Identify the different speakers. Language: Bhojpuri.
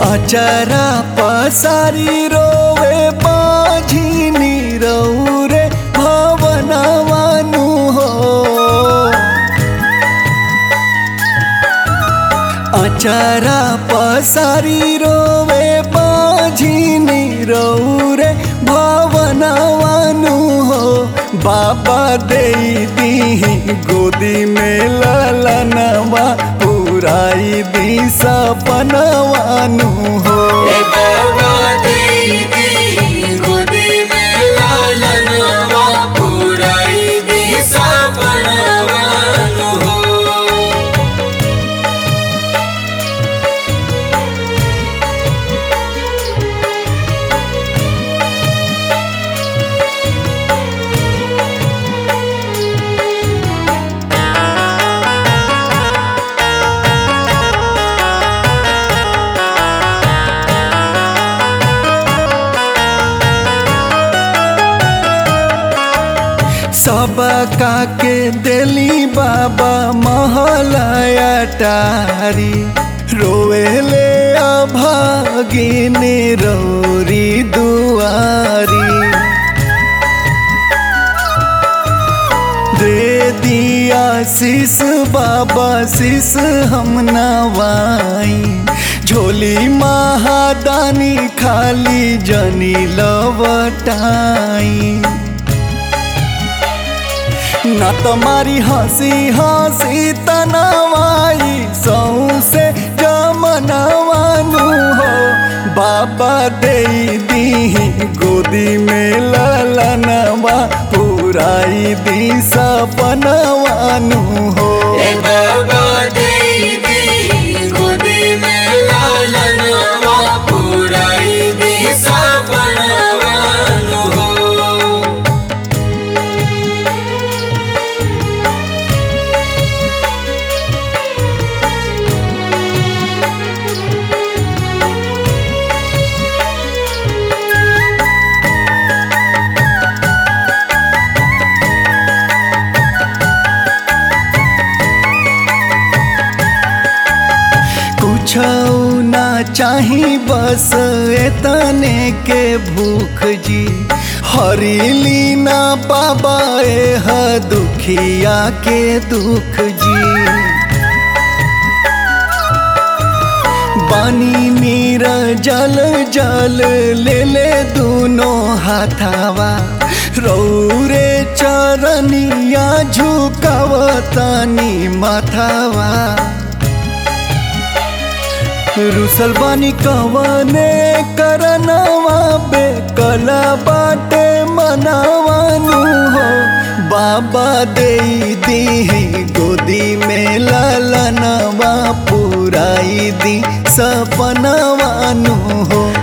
Speaker 1: अचरा पसारी रोवे बाझिनी रौरे भवनवानु हो अचरा पसारी रोवे बाझिनी रौरे भवनवानु हो बाबा दे दी गोदी में ललनवा पुराई दी सपनवानु हो
Speaker 2: ए बाबा देवी गोदी में लालनवा पुराई दी सपनवानु हो
Speaker 1: सब काके दिली बाबा महलया टारी रोएले अभागिनी रौरी दुआरी दे दिया शीस बाबा शीस हम नवाई झोली महादानी खाली जनी लवटाई ना तुम्हारी हंसी हंसी तनवाई सौसे जमनवानु हो बाबा दे दी गोदी में ललनवा पुराई दी सपनवानु हो
Speaker 2: ए बाबा देवी गोदी में लालनवा पुराई दी सपनवानु हो
Speaker 1: कुछ ना चाही बस एतने के भूख जी हरीली ना बाबा एह दुखिया के दुख जी बानी नीर जल जल ले ले दोनों हाथावा रौरे चरनिया झुकावतानी माथावा रुसल बानी कवने करनवा बेकला बाटे मनावानु हो बाबा दे दी गोदी में ललनवा पुराई दी सपनवानु हो